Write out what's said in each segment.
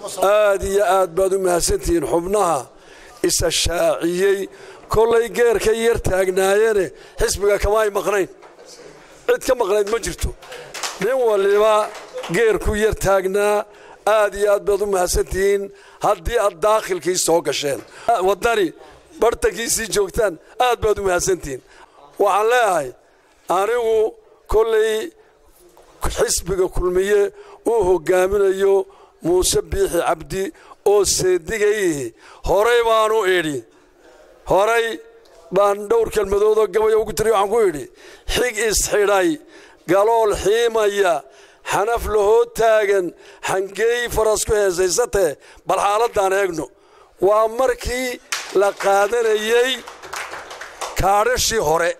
aad iyo aad baad u mahadsantihiin xubnaha isa shaaciyey kollay geerkay yar taagnaayene xisbiga kama ay maqnayn cid ka maqnayd ma jirto nin waliba geerku yar taagnaa aad iyo aad baad u mahadsantihiin haddii aad daakhilkii soo gasheen waddani bartankiisii joogtaan aad baad u mahadsantihiin waxaan leeyahay anigu kollay xisbiga kulmiye uu hogaaminayo muuse biixi cabdi oo seedigayhi horay baanu idhi horay baan dhowr kelmadoodoo gabaya ugu tiriy waxaan ku idhi xig isxidhay galool xiimaya xanaf lahoo taagan xangeey faras ku heesaysatee bal xaaladdaan eegno waa markii la qaadanayey kaadhashii hore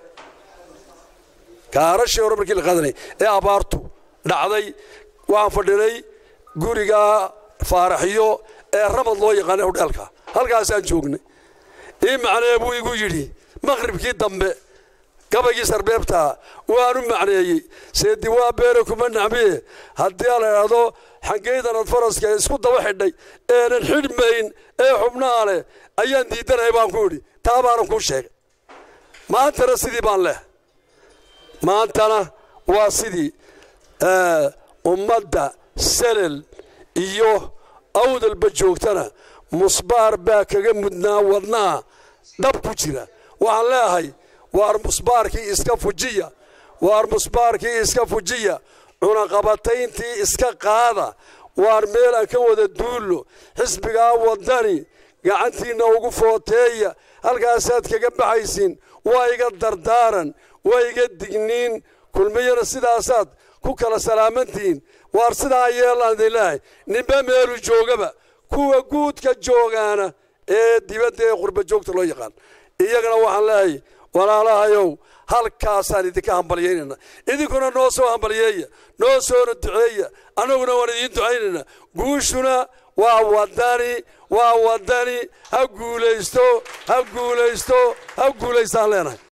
kaadhashii hore markii la qaadanayay ee abaartu dhacday waxaan fadhinay gurigaa faaraxiyo ee ramad loo yaqaanay hodheelka halkaasaan joognay ii macnee buu igu yidhi maqhribkii dambe gabaygii sarbeebtaa waanu macneeyey seedi waa beere kuma nacmiye haddii la idhaahdo xangeydanad faraska isku daba xidhay eenan xidhmayn ee xubnaha leh ayaan diidanahay baan ku idhi taa baanan kuu sheegay maantana sidii baan leh maantana waa sidii ummadda selel iyo awdalba joogtana musbaar baa kaga mudnaa wadnaha dhab ku jira waxaan leeyahay waar musbaarkii iska fujiya waar musbaarkii iska fujiya cunaqabatayntii iska qaada waar meel aan ka wada duullo xisbigaa waddani gacantiinna ugu footeeya halkaasaad kaga baxaysiin waa iga dardaaran waa iga digniin kulmiyana sidaasaad ku kala salaamantihiin waar sidaa yeelaan idin leehay ninba meelu joogaba kuwa guudka joogaana ee dibadda ee qurba joogta loo yaqaan iyagana waxaan leehay walaalahayow halkaasaan idinka hambalyaynayna idinkuna noo soo hambalyeeya noo soona duceeya annaguna waan idiin ducaynayna guushuna waa wadani waa wadani ha guulaysto ha guulaysto ha guulaystaan leenahay